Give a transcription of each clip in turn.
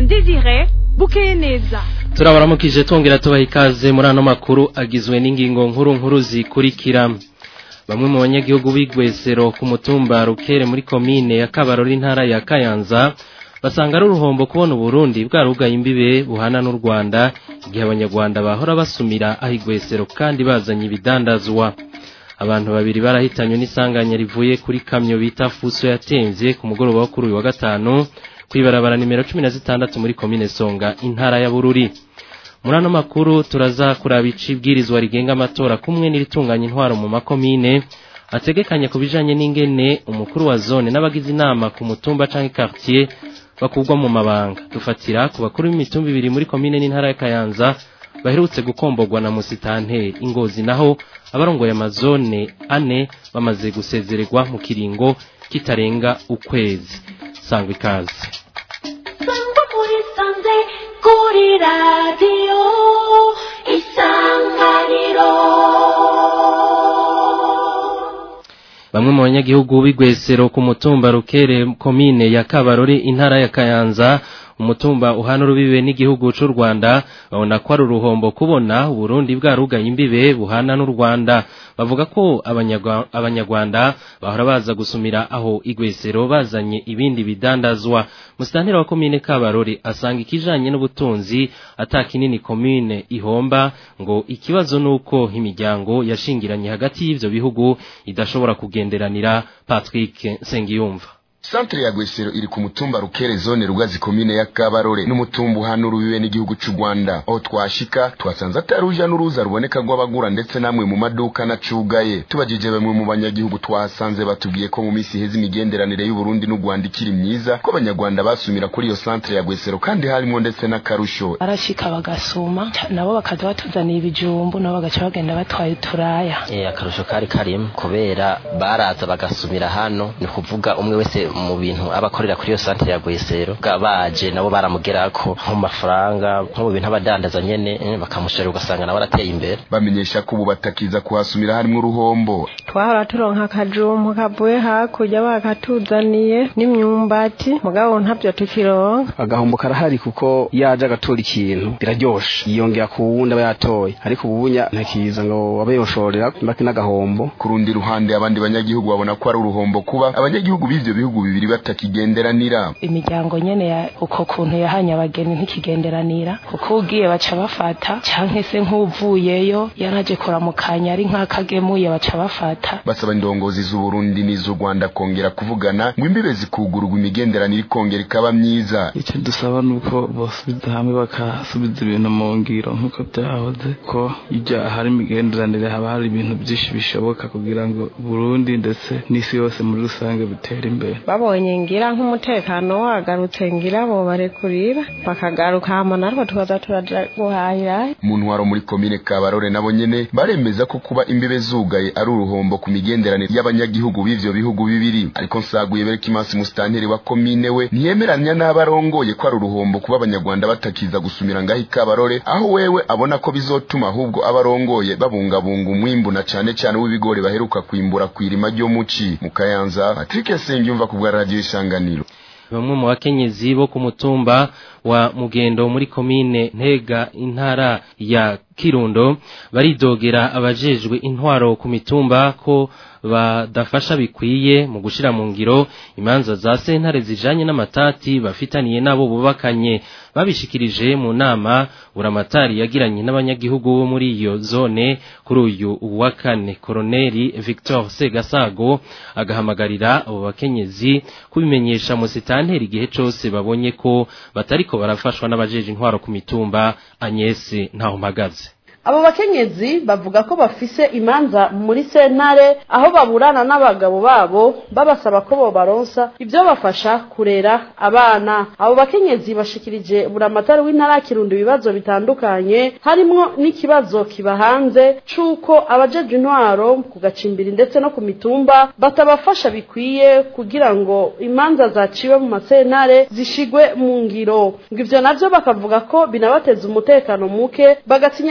Desire bukeye neza turabaramukije twongera tubaha ikaze muri ano makuru agizwe n'ingingo nkuru nkuru zikurikira bamwe mu banyagihugu b'igwesero ku mutumba rukere muri komine ya kabarori intara ya kayanza basanga ari uruhombo kubona uburundi bwarugaye imbibe buhana n'u rwanda igihe abanyarwanda bahora basumira aho igwesero kandi bazanye ibidandazwa abantu babiri barahitanywe n'isanganya rivuye kuri kamyo bita fuso yatemvye ku mugoroba wo kuri uyu wa gatanu kwibarabara nimero cumi na zitandatu muri komine songa intara ya bururi muri ano makuru turaza kuraba icibwirizwa rigenga amatora kumwe n'iritunganya intwaro mu makomine ategekanya ku bijanye n'ingene umukuru wa zone n'abagize inama ku mutumba canke quartier bakugwa mu mabanga dufatira ku bakuru b'imitumba ibiri muri komine n'intara ya kayanza baherutse gukomborwa na musitanteri ingozi naho abarongoye amazone ane bamaze gusezererwa mu kiringo kitarenga ukwezi sangwa ikaze sangwa muri sanze kuri radiyo isanganiro bamwe mu banyagihugu b'igwesero ku mutumba rukere komine ya kabarori intara ya kayanza umutumba uhana urubibe n'igihugu c'u Rwanda babona ko ari uruhombo kubona Burundi bwarugaye imbibe buhana n'u Rwanda bavuga ko abanyarwanda bahora baza gusumira aho igwesero bazanye ibindi bidandazwa musitanteri wa komine Kabarori asanga ikijanye n'ubutunzi atakinini komine ihomba ngo ikibazo nuko imiryango yashingiranye hagati y'ivyo bihugu idashobora kugenderanira Patrick Sengiyumva Santre ya Gwesero iri ku mutumba Rukere zone Rugazi komine ya Kabarore n'umutumba uhana urubibe n'igihugu c'u Rwanda aho twashika twasanze ataruja n'uruza ruboneka rw'abagura ndetse namwe mu maduka nacugaye tubajije bamwe mu banyagihugu twasanze batubwiye ko mu misi heza imigenderanire y'u Burundi n'u Rwanda ikiri myiza ko abanyarwanda basumira kuri iyo Santre ya Gwesero kandi harimo ndetse n'akarusho arashika bagasuma nabo bakaza batuzaniye ibijumbu nabo bagaca bagenda batwaye uturaya eh akarusho kari karimo kubera baraza bagasumira hano ni kuvuga umwe wese mu bintu abakorera kuri iyo santere ya Gwesero baje nabo baramugerako nko mafaranga nko mu bintu abadandaza nyene bakamushorera ugasanga nawe arateye imbere bamenyesha ko ubu batakiza kuhasumira harimo uruhombo twahora turonka akajumbu kavuye hakurya bakatuzaniye n'imyumbati mugabo ntabyo tukironka agahombo karahari kuko yaje agatora ikintu biraryoshe yiyongera ku wundi aba yatoye ariko ububunya ntakiza ngo abe yoshorera mbaki n'agahombo ku rundi ruhande abandi banyagihugu babona ko ari uruhombo kuba abanyagihugu b'ivyo bihugu bibiri batakigenderanira imiryango nyene ya uko kuntu yahanye abageni ntikigenderanira kuko ugiye baca bafata canke se nk'uvuyeyo yaraje kuramukanya ari nk'akagemuye baca bafata basaba indongozi z'uburundi n'iz'u rwanda kongera kuvugana ngo imbibe zikugururwa imigenderanire ikongera ikaba myiza icyo dusaba ni uko bosubiza hamwe bakasubiza ibintu mu ngiro nk'uko byahoze ko iyo hari imigenderanire haba hari ibintu byinshi bishoboka kugira ngo burundi ndetse n'isi yose muri rusange bitere imbere babonye ngira nk'umutekano wagarutse ngira bo barekurira bakagaruka hama natwe tukaza turaja guhahira mu ntwaro muri komine kabarore nabo nyene baremeza ko kuba imbibe zugaye ari uruhombo ku migenderanire y'abanyagihugu b'ivyo bihugu bibiri ariko nsaguye bereka imansi musitanteri wa komine we ntiyemeranya n'abarongoye ko ari uruhombo kuba abanyarwanda batakiza gusumira ngaho ikabarore aho wewe abona ko bizotuma ahubwo abarongoye babungabunga umwimbu na cane cane w'ibigori baheruka kwimbura kw'irima ryo muci mu kayanza patrick sengiyumva ku bwa radiyo isanganiro bamwe mu bakenyezi bo ku mutumba wa mugendo muri komine ntega intara ya kirundo baridogera abajejwe intwaro ku mitumba ko badafasha bikwiye mu gushira mu ngiro imanza za sentare zijanye n'amatati bafitaniye nabo bubakanye babishikirije mu nama buramatari yagiranye n'abanyagihugu bo muri iyo zone kuri uyu wa kane koroneli Victor Segasago agahamagarira abo bakenyezi kubimenyesha mu sitanteri igihe cose babonye ko batariko barafashwa n'abajeje intwaro ku mitumba Agnes ntaho mpagaze abo bakenyezi bavuga ko bafise imanza muri sentare aho baburana n'abagabo babo babasaba ko bobaronsa ibyo bafasha kurera abana abo bakenyezi bashikirije buramatari w'intara kirundo ibibazo bitandukanye harimwo n'ikibazo kiba hanze c'uko abajeje intwaro ku gacimbiri ndetse no ku mitumba batabafasha bikwiye kugira ngo imanza zaciwe mu masentare zishigwe mu ngiro ngo ivyo navyo bakavuga ko binabateza umutekano muke bagatinya ko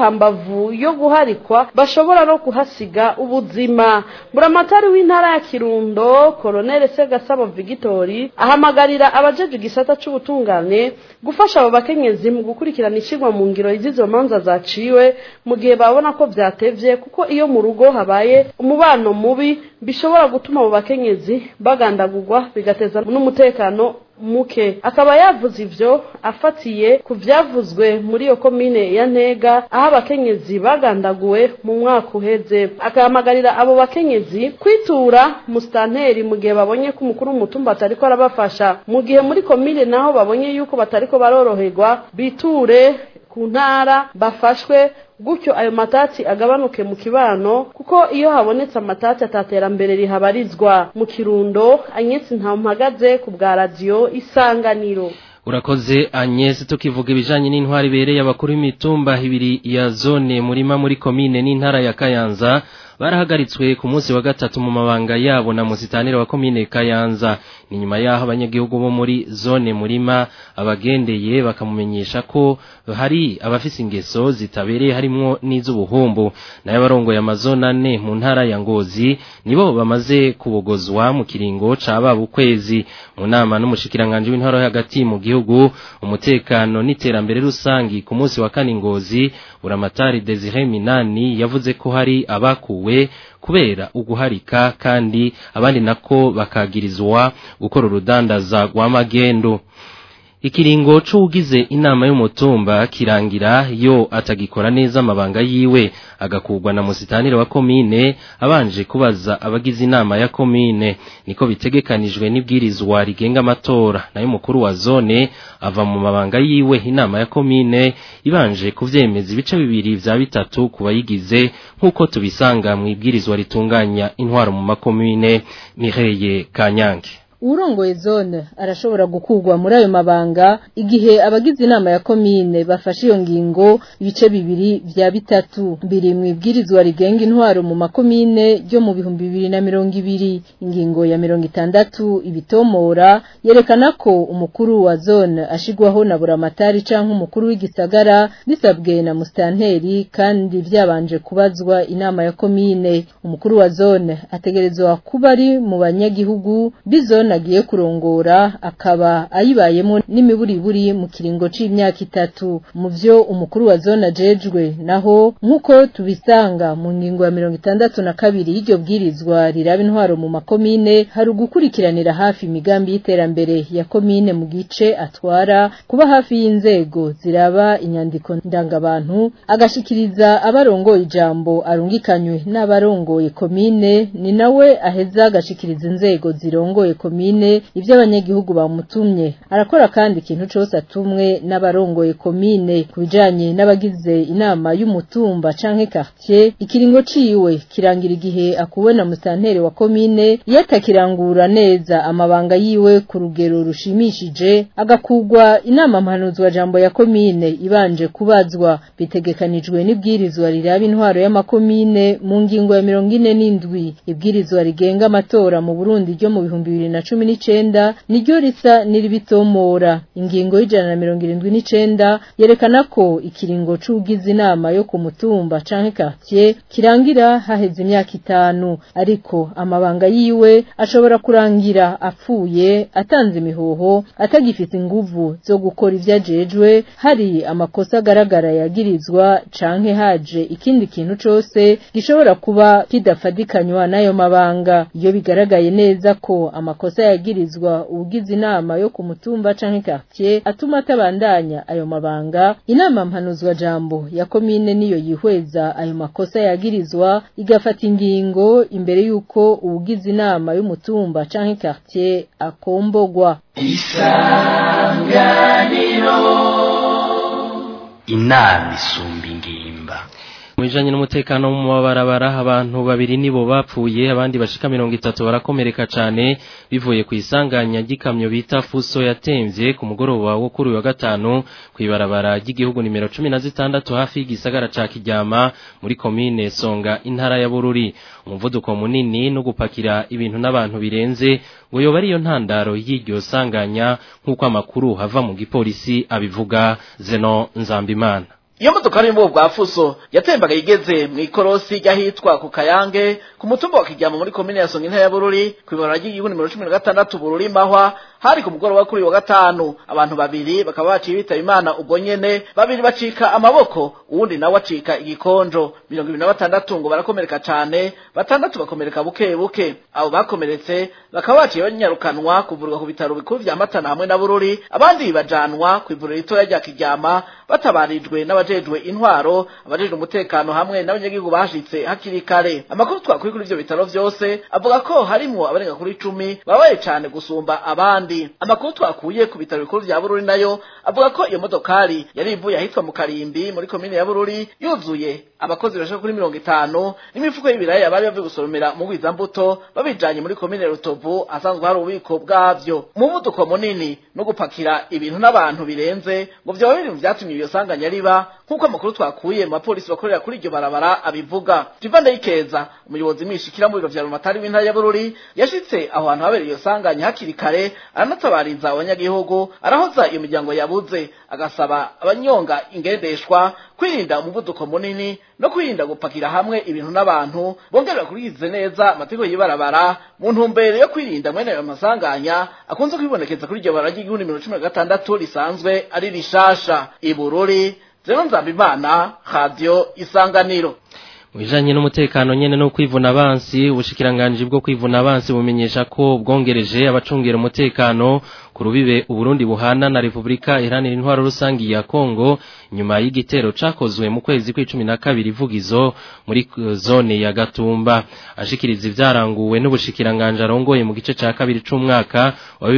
hambavu yo guharikwa bashobora no kuhasiga ubuzima buramatari w'intara ya kirundo koronere segasabo vigitori ahamagarira abajeje igisata c'ubutungane gufasha abo bakenyezi mu gukurikirana ishirwa mu ngiro z'izo manza zaciwe mu gihe babona ko vyatevye kuko iyo mu rugo habaye umubano mubi bishobora gutuma abo bakenyezi bagandagurwa bigateza n'umutekano muke akaba yavuze ivyo afatiye ku vyavuzwe muri iyo komine ya ntega aho abakenyezi bagandaguwe mu mwaka uheze akahamagarira abo bakenyezi kwitura musitanteri mu gihe babonye ko umukuru w'umutumba atariko arabafasha mu gihe muri komine naho babonye yuko batariko baroroherwa biture ku ntara bafashwe gutyo ayo matati agabanuke mu kibano kuko iyo habonetse amatati ataterambere rihabarizwa mu kirundo anyesi ntampagaze ku bwa radiyo isanganiro urakoze Agnes tukivuga ibijanye n'intwari bereye abakuru b'imitumba ibiri ya zone murima muri komine n'intara ya Kayanza barahagaritswe ku munsi wa gatatu mu mabanga yabo na musitanire wa komine Kayanza ni nyuma yaho abanyagihugu bo muri zone murima abagendeye bakamumenyesha ko hari abafise ingeso zitabereye harimwo n'iz'ubuhumbu nayo barongoye amazone ane mu ntara ya Ngozi nibo bamaze kubogozwa mu kiringo ca baba ukwezi mu nama n'umushikiranganje w'intara hagati mu gihugu umutekano n'iterambere rusangi ku munsi wa kane Ngozi buramatari Desire Minani yavuze ko hari abakuwe kubera uguharika kandi abandi nako bakagirizwa gukora urudandaza rw'amagendo ikiringo c'ugize inama y'umutumba kirangira yo atagikora neza amabanga yiwe agakugwa na musitanire wa komine abanje kubaza abagize inama ya komine niko bitegekanijwe n'ibwirizwa rigenga amatora nayo mukuru wa zone ava mu mabanga yiwe inama ya komine ibanje kuvyemeza ibice bibiri vya bitatu ku bayigize nk'uko tubisanga mu ibwirizwa ritunganya intwaro mu makomine Mireye Kanyange urongoye zone arashobora gukugwa muri ayo mabanga igihe abagize inama ya komine bafashe iyo ngingo ibice bibiri vya bitatu biri mu ibwirizwa rigenga intwaro mu makomine ryo mu bihumbi bibiri na mirongo ibiri ingingo ya mirongo itandatu ibitomora yerekana ko umukuru wa zone ashigwaho na buramatari canke umukuru w'igisagara bisabwe na mustanteri kandi vyabanje kubazwa inama ya komine umukuru wa zone ategerezwa kuba ari mu banyagihugu bizone agiye kurongora akaba ayibayemo n'imiburiburi mu kiringo c'imyaka itatu mu vyo umukuru wa zone ajejwe naho nk'uko tubisanga mu ngingo ya mirongo itandatu na kabiri y'iryo bwirizwa riraba intwaro mu makomine hari ugukurikiranira hafi imigambi y'iterambere ya komine mu gice atwara kuba hafi y'inzego ziraba inyandiko ndangabantu agashikiriza abarongoye ijambo arungikanywe n'abarongoye komine ni nawe aheza agashikiriza inzego zirongoye komine komine ivyo abanyagihugu bamutumye arakora kandi ikintu cose atumwe n'abarongoye komine kubijanye n'abagize inama y'umutumba canke quartier ikiringo ciwe kirangira igihe akuwe na musantere wa komine yatakirangura neza amabanga yiwe ku rugero rushimishije agakugwa inama mpanuzwa jambo ya komine ibanje kubazwa bitegekanijwe n'ibwirizwa riraba intwaro y'amakomine mu ngingo ya mirongo ine n'indwi ibwirizwa rigenga amatora mu Burundi ryo mu bihumbi bibiri na cumi n'icenda niryo risa n'iribitomora ingingo y'ijana na mirongo irindwi n'icenda yerekana ko ikiringo c'ugize inama yo ku mutumba canke quartier kirangira haheze imyaka itanu ariko amabanga yiwe ashobora kurangira apfuye atanze imihoho atagifite inguvu zo gukora ivyo ajejwe hari amakosa agaragara yagirizwa canke haje ikindi kintu cose gishobora kuba kidafadikanywa n'ayo mabanga iyo bigaragaye neza ko amakosa yagirizwa ugize inama yo ku mutumba canke quartier atuma atabandanya ayo mabanga inama mpanuzwa jambo ya komine niyo yihweza ayo makosa yagirizwa igafata ingingo imbere yuko ugize inama y'umutumba canke quartier akombogwa isanganiro inama isumba ingimba Mwijanye n'umutekano mu mabarabara abantu babiri nibo bapfuye abandi bashika 30 barakomereka cyane bivuye ku isanganya gikamyo bita Fuso yatemvye ku mugoroba wo kuri wa gatanu kwibarabara ry'igihugu nimero 16 hafi y'igisagara ca Kijyama muri commune Songa intara ya Bururi umuvuduko munini no gupakira ibintu n'abantu birenze ngo yoba ariyo ntandaro y'iryo sanganya nk'uko amakuru hava mu gipolisi abivuga Zeno Nzambimana iyo modoka yo mu bwoko bwa fuso yatembaga igeze mu ikorosi ry'ahitwa ku kayange ku mutumba wa kijyama muri komine ya songa intara ya bururi ku ibarura ry'igihugu nimero cumi na gatandatu bururi mahwa hari ku mugoroba kuri uyu wa gatanu abantu babiri bakaba baciye bitaba imana ubwo nyene babiri bacika amaboko uwundi nawe acika igikonjo mirongo ibiri na batandatu ngo barakomereka cane batandatu bakomereka buke buke abo bakomeretse bakaba baciye banyarukanwa kuvurwa ku bitaro bikuru vya matana hamwe na bururi abandi bajanwa ku ivuriro ritoya rya kijyama batabarijwe n'abajejwe intwaro abajejwe umutekano hamwe n'abanyagihugu bashitse hakiri kare amakuru twakuye kuri ivyo bitaro vyose avuga ko harimwo abarenga kuri icumi babaye cane gusumba abandi amakuru twakuye ku bitaro bikuru vya bururi nayo avuga ko iyo modokari yari ivuye ahitwa mu karimbi muri komine ya bururi yuzuye abakozi bashaka kuri mirongo itanu n'imifuko y'ibiraya bari bavuye gusoromera mu mbuto babijanye muri komine rutovu asanzwe hari ububiko bwavyo umuvuduko munini no gupakira ibintu n'abantu birenze ngo vyoba biri mu vyatumye iyo sanganya riba nk'uko amakuru twakuye mu bapolisi bakorera kuri iryo barabara abivuga Tivanda Ikeza umuyobozi mwishikira mu biro vya Rumatari w'intara ya Bururi yashitse aho hantu habereye iyo sanganya hakiri kare aranatabariza abanyagihugu arahoza iyo miryango yabuze agasaba abanyonga ingendeshwa kwirinda umuvuduko munini no kwirinda gupakira hamwe ibintu n'abantu bongera kurikize neza amategeko y'ibarabara mu ntumbero yo kwirinda mwene ayo masanganya akunze kwibonekeza kuri iryo barabara ry'igihugu nimero cumi na gatandatu risanzwe ari rishasha ibururi zero nzambimana radio isanganiro Mwijanye n'umutekano nyene no kwivuna abansi ubushikiranganje bwo kwivuna abansi bumenyesha ko bwongereje abacungera umutekano ku rubibe Uburundi buhana na Republika Iharanira Intwaro Rusangi ya Kongo nyuma y'igitero cakozwe mu kwezi kw'icumi na kabiri vugizo muri zone ya Gatumba ashikiriza ivyaranguwe n'ubushikiranganje arongoye mu gice ca kabiri c'umwaka wa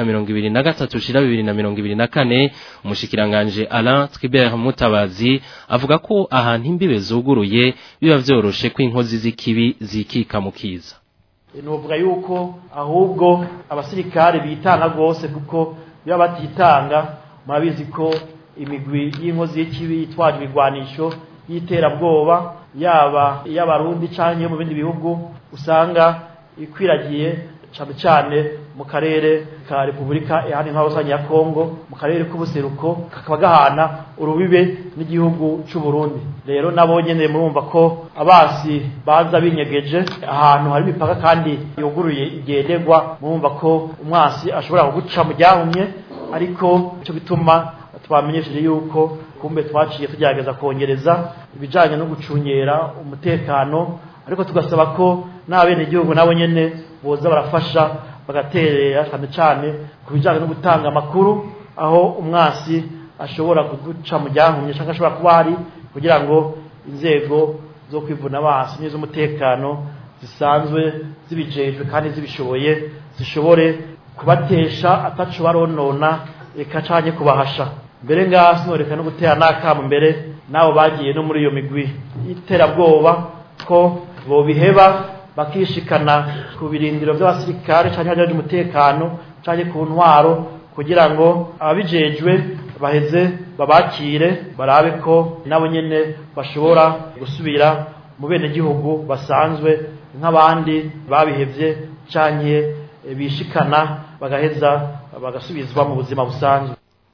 2023 shira 2024 umushikiranganje Alain Tribert Mutabazi avuga ko ahantu imbibe zuguruye biba vyoroshe ko inkozi z'ikibi zikika mu kiza nuvuga yuko ahubwo abasirikare bitanga rwose kuko biba batitanga murabizi ko imigwi y'inkozi y'ikibi yitwaje ibigwanisho y'iterabwoba yaba iy'abarundi cyangwa iyo mu bindi bihugu usanga ikwiragiye cyane cyane mu karere ka repubulika ihana intwaro rusange ya kongo mu karere k'ubuseruko kakaba gahana urubibe n'igihugu cy'u Burundi rero nabo nyene murumva ko abasi baza binyegeje ahantu hari imipaka kandi yuguruye igenderwa murumva ko umwasi ashobora kuguca mu ryahumye ariko cyo bituma twamenyesheje yuko kumbe twaciye tugerageza kongereza ibijanye no gucungera umutekano ariko tugasaba ko n'abenegihugu nabo nyene boza barafasha bagaterera cyane cyane ku bijyanye no gutanga amakuru aho umwasi ashobora kuduca mu ryahumye cyangwa ashobora kuba hari kugira ngo inzego zo kwivuna amaso n'iz'umutekano zisanzwe zibijejwe kandi zibishoboye zishobore kubatesha atacu baronona reka canye kubahasha mbere ngaha sinoreka no gutera n'akamu mbere nabo bagiye no muri iyo migwi y'iterabwoba ko bobiheba bakishikana ku birindiro by'abasirikare cyangwa abajeje umutekano cyangwa ku ntwaro kugira ngo ababijejwe baheze babakire barabe ko nabo nyene bashobora gusubira mu bene gihugu basanzwe nk'abandi babihevye canke bishikana bagaheza bagasubizwa mu buzima busanzwe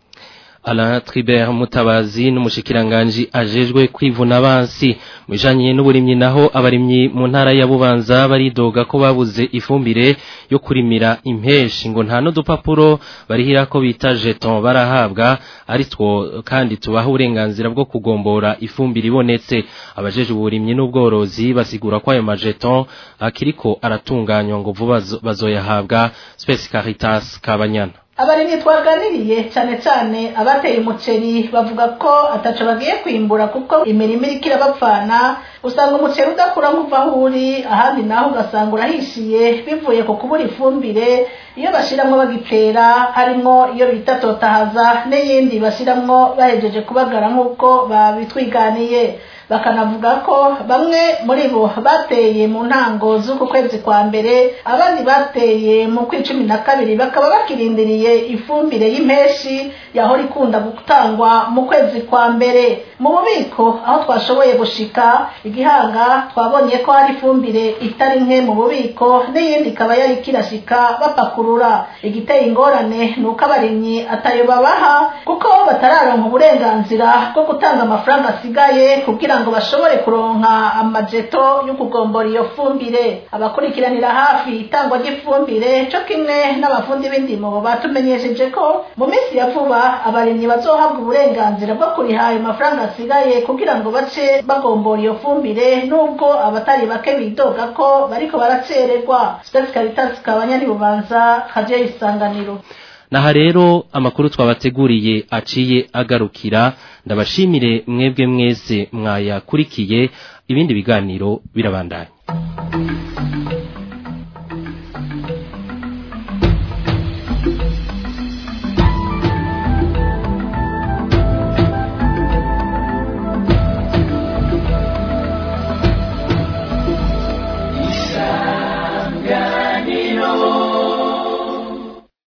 Alain Tribert Mutabazi n'umushikiranganje ajejwe kwivuna abansi mujanye n'uburimyi naho abarimyi mu ntara ya Bubanza baridoga ko babuze ifumbire yo kurimira impeshi ngo nta n'udupapuro barihira ko bita jeton barahabwa ari two kandi tubaha uburenganzira bwo kugombora ifumbire ibonetse abajeje uburimyi n'ubworozi basigura ko ayo majeton akiriko aratunganywa ngo vuba bazoyahabwa Space Caritas Kabanyana abarimyi twaganiriye cyane cyane abateye umuceri bavuga ko ataco bagiye kwimbura kuko imirimo iriko irabapfana usanga umuceri udakura nk'uva aho uri ahandi naho ugasanga urahishiye bivuye ku kubura ifumbire iyo bashiramwo bagitera harimwo iyo bita totahaza n'iyindi bashiramwo bahejeje kubagara nk'uko babitwiganiye bakanavuga ko bamwe muri bo bateye mu ntango z'uku kwezi kwa mbere abandi bateye mu kw'icumi na kabiri bakaba bakirindiriye ifumbire y'impeshi yahora ikunda gutangwa mu kwezi kwa mbere mu bubiko aho twashoboye gushika igihanga twabonye ko hari ifumbire itari nke mu bubiko n'iyindi ikaba yari kirashika bapakurura igiteye ingorane ni uko abarimyi atayo babaha kuko batararonka uburenganzira bwo gutanga amafaranga asigaye kugira ngo bashobore kuronka amajeto yo kugombora iyo fumbire abakurikiranira hafi itangwa ry'ifumbire co kimwe n'abafundi b'indimo batumenyesheje ko mu minsi ya vuba abarimyi bazohabwa uburenganzira bwo kuriha ayo mafaranga asigaye kugira ngo bace bagombora iyo fumbire nubwo abatari bake bidoga ko bariko baracererwa Space Caritas kabanya ni bubanza kaje isanganiro Naha rero amakuru twabateguriye aciye agarukira ndabashimire mwebwe mwese mwayakurikiye ibindi biganiro birabandanya